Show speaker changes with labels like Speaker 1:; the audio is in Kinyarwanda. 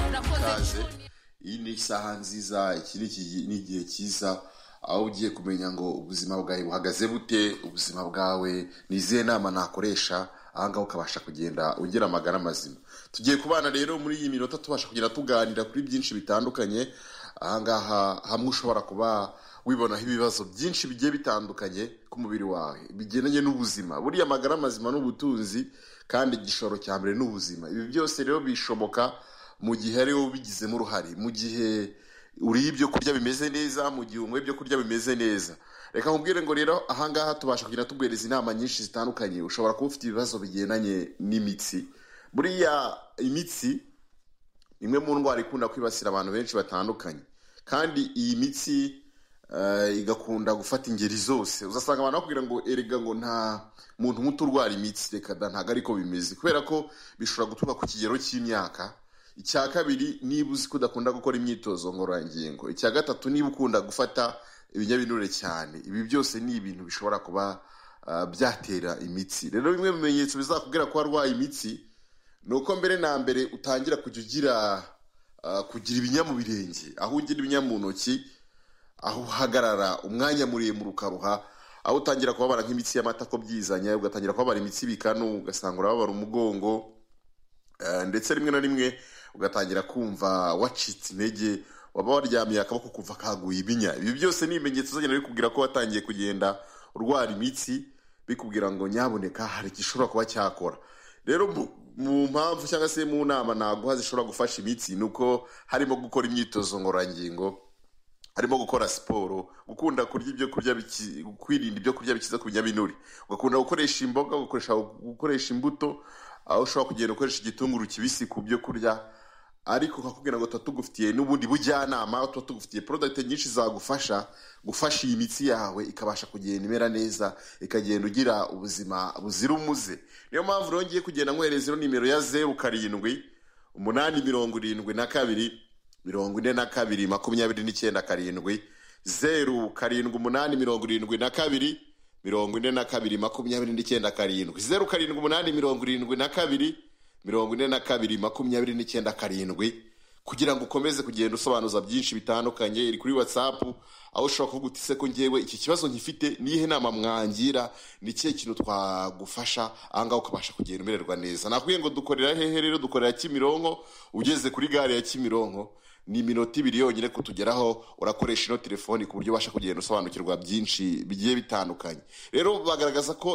Speaker 1: ikaze iyi ni isaha nziza iki ni iki- ni igihe cyiza aho ugiye kumenya ngo ubuzima bwawe buhagaze bute ubuzima bwawe ni izihe nama nakoresha aha ngaha ukabasha kugenda ugira amagara mazima tugiye kubana rero muri iyi minota tubasha kugenda tuganira kuri byinshi bitandukanye aha ngaha hamwe ushobora kuba wibonaho ibibazo byinshi bigiye bitandukanye ku mubiri wawe bigendanye n'ubuzima buriya amagara mazima n'ubutunzi kandi igishoro cya mbere n'ubuzima ibi byose rero bishoboka mu gihe ari wowe ubigizemo uruhare mu gihe uriye ibyo kurya bimeze neza mu gihe unyweye ibyo kurya bimeze neza reka nkubwire ngo rero ahangaha tubasha kugenda tuguhereza inama nyinshi zitandukanye ushobora kuba ufite ibibazo bigendanye n'imitsi buriya imitsi imwe mu ndwara ikunda kwibasira abantu benshi batandukanye kandi iyi mitsi eh, igakunda gufata ingeri zose uzasanga abantu bakubwira ngo erega ngo nta muntu muto urwara imitsi reka da ntabwo ariko bimeze kubera ko bishobora guturuka ku kigero cy'imyaka icya kabiri niba uzi ko udakunda gukora imyitozo ngororangingo icya gatatu niba ukunda gufata ibinyabinure cyane ibi byose ni ibintu bishobora kuba ah, byatera imitsi rero bimwe mu bimenyetso bizakubwira ko warwaye imitsi ni uko mbere na mbere utangira kujya ugira ah, kugira ibinya mu birenge aho ugira ibinya mu ntoki aho uhagarara umwanya muremure ukaruha aho utangira kubabara nk'imitsi y'amatako byizanya ugatangira kubabara imitsi ibikanu ugasanga urababara umugongo Eh, ndetse rimwe na rimwe ugatangira kumva wacitse intege waba waryamiye akaboko kuva kaguye ibinya ibi byose ni ibimenyetso uzagenda bikubwira ko watangiye kugenda urwara imitsi bikubwira ngo nyaboneka hari igishobora kuba cyakora rero mu- mu mpamvu cyangwa se mu nama naguha zishobora gufasha imitsi ni uko harimo gukora imyitozo ngororangingo harimo gukora siporo gukunda kurya ibyo kurya biki- kwirinda ibyo kurya bikiza ku binyabinure ugakunda gukoresha imboga ugakoresha gukoresha imbuto aho ushobora kugenda ukoresha igitunguru kibisi ku byo kurya ariko ukakubwira ngo tuba tugufitiye n'ubundi bujyanama aho tuba tugufitiye porodagiti nyinshi zagufasha gufasha iyi mitsi yawe ikabasha kugenda imera neza ikagenda ugira ubuzima buzira umuze niyo mpamvu rero ngiye kugenda nkohereza ino nimero ya zeru karindwi umunani mirongo irindwi na kabiri mirongo ine na kabiri makumyabiri n'icyenda karindwi zeru karindwi umunani mirongo irindwi na kabiri mirongo ine na kabiri makumyabiri n'icyenda karindwi zeru karindwi umunani mirongo irindwi na kabiri mirongo ine na kabiri makumyabiri n'icyenda karindwi kugira ngo ukomeze kugenda usobanuza byinshi bitandukanye iri kuri watsapu aho ushobora kuvuga uti se ko ngewe iki kibazo nkifite niyihe nama mwangira ni ikihe kintu twagufasha ahangaha ukabasha kugenda umererwa neza nakubwiye ngo dukorera hehe rero dukorera kimironko ugeze kuri gare ya kimironko ni iminota ibiri yonyine kutugeraho urakoresha ino telefoni ku buryo ubasha kugenda usobanukirwa byinshi bigiye bitandukanye rero bagaragaza ko